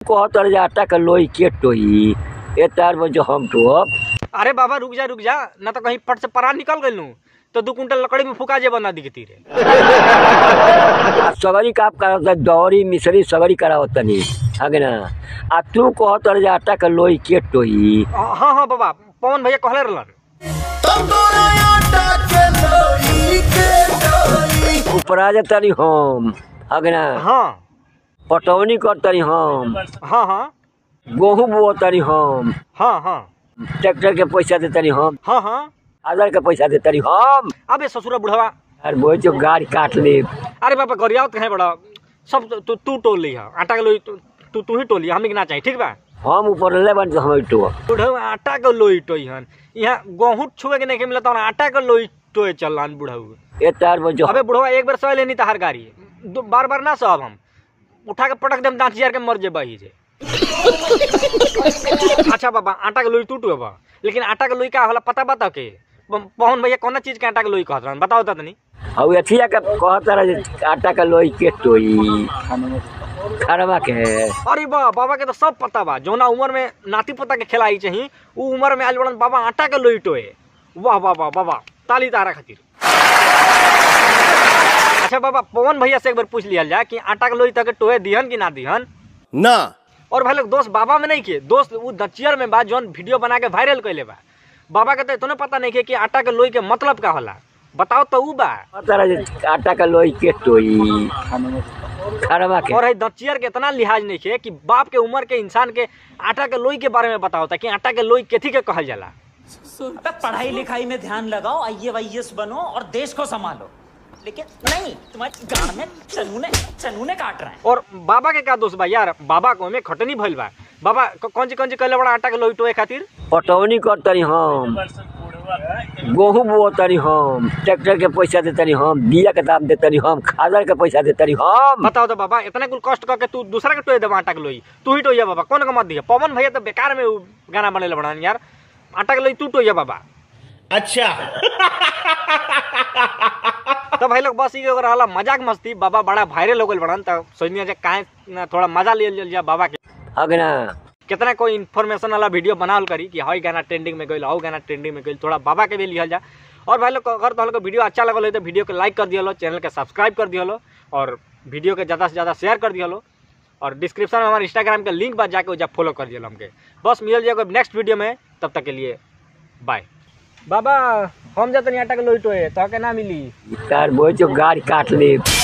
कहतर जे आटा के लोई के टोई ए तार में जो हम टोप अरे बाबा रुक जा रुक जा ना तो कहीं फट से परार निकल गई नू तो दू कुंटल लकड़ी में फुका जेबा ना दिखती रे आ सगरी काम करावत दौरी मिसरी सगरी करावत तनी आगे ना आ तू कहतर जे आटा के लोई के टोई हाँ हाँ बाबा पवन भैया कहले रहलन उपरा जे तनी हम आगे ना हाँ पटौनी कर तनी हम हाँ हाँ गेहूं बो तनी हम हाँ हाँ ट्रैक्टर के पैसा दे तनी हम हाँ हाँ आधार के पैसा दे तनी हम अबे ससुरा बुढ़वा अरे बोल जो गाड़ी काट ले अरे बाबा गरियावत कहे बड़ा सब तू तू टोल ली है आटा के लोई तू तू तू ही टोली हमें के ना चाहिए ठीक बा हम ऊपर ले बन हम टो बुढ़ऊ आटा के लोई टोई हन यहाँ गेहूं छुए के नहीं के मिलता आटा के लोई टोए चल रहा बुढ़ऊ ए तार में जो अबे बुढ़वा एक बार सह लेनी तहार गाड़ी दो बार बार ना सहब हम उठा के पटक देम दांत जार के मर जेबा ही जे अच्छा बाबा आटा के लोई टूट बा लेकिन आटा के लोई का होला पता बता के प- पवन भैया कौन चीज के आटा के लोई कहत रहन बताओ तो तनी हउ एथिया के कहता रहे जे आटा के लोई के टोई खरवा के अरे बा बाबा के तो सब पता बा जौना उम्र में नाती पोता के खिलाई चाहिए उ उम्र में आइल बड़न बाबा आटा के लोई टोए वाह वाह वाह बाबा ताली तारा खातिर अच्छा बाबा पवन भैया से एक बार पूछ लिया जाए कि आटा के लोई तक टोए दिहन कि ना दिहन ना और भाई लोग दोस्त बाबा में नहीं किए दोस्त वो दचियर में बा जौन वीडियो बना के वायरल कैले बा बाबा के तो इतने पता नहीं किए कि आटा के लोई के मतलब का होला बताओ तो ऊ बा कहता रहे जे आटा के लोई के टोई खरवा के और है दचियर के इतना लिहाज नहीं किए कि बाप के उम्र के इंसान के आटा के लोई के बारे में बताओ था कि आटा के लोई केथी के कहल जाला अबे पढ़ाई लिखाई में ध्यान लगाओ आई ए बनो और देश को संभालो लेकिन नहीं तुम्हारे गांड में चनूने चनूने काट रहे हैं और बाबा के का दोस्त बा यार बाबा को में खटनी भइल बा बाबा क- कौन ची कौन ची कहले बड़ा आटा के लोई टोए खातिर पटौनी कर तनी हम गेहूं बो तनी हम ट्रैक्टर के पैसा दे तनी हम बिया के दाम दे तनी हम खादर के पैसा दे तनी हम बताओ तो बाबा इतना कुल कष्ट करके तू दूसरा के टोए देबा आटा के लोई तू ही टोइया बाबा कौन का मत दिया पवन भैया तो बेकार में उ गाना बनेले बड़ा यार आटा के लोई तू टोइया बाबा अच्छा तो भाई लोग बस ये अगर रहला मजाक मस्ती बाबा बड़ा वायरल हो गल बड़न तो सोचनी जे काहे ना थोड़ा मजा ले लिया जाए बाबा के आगे ना कितना कोई इन्फॉर्मेशन वाला वीडियो बनावल करी कि हई गाना ट्रेंडिंग में गइल हौ गाना ट्रेंडिंग में गइल थोड़ा बाबा के भी लिहल जा और भाई लोग अगर तो वीडियो अच्छा लगल हो तो वीडियो को लाइक कर दिया चैनल के सब्सक्राइब कर दिया और वीडियो के ज़्यादा से ज़्यादा शेयर कर दिया और डिस्क्रिप्शन में हमारे इंस्टाग्राम के लिंक बा जाके जा फॉलो कर दिया हमके बस मिल जाएगा नेक्स्ट वीडियो में तब तक के लिए बाय बाबा हम जाते आटा के लोइटो है तो के ना मिली तार बोल जो गाड़ी काट ले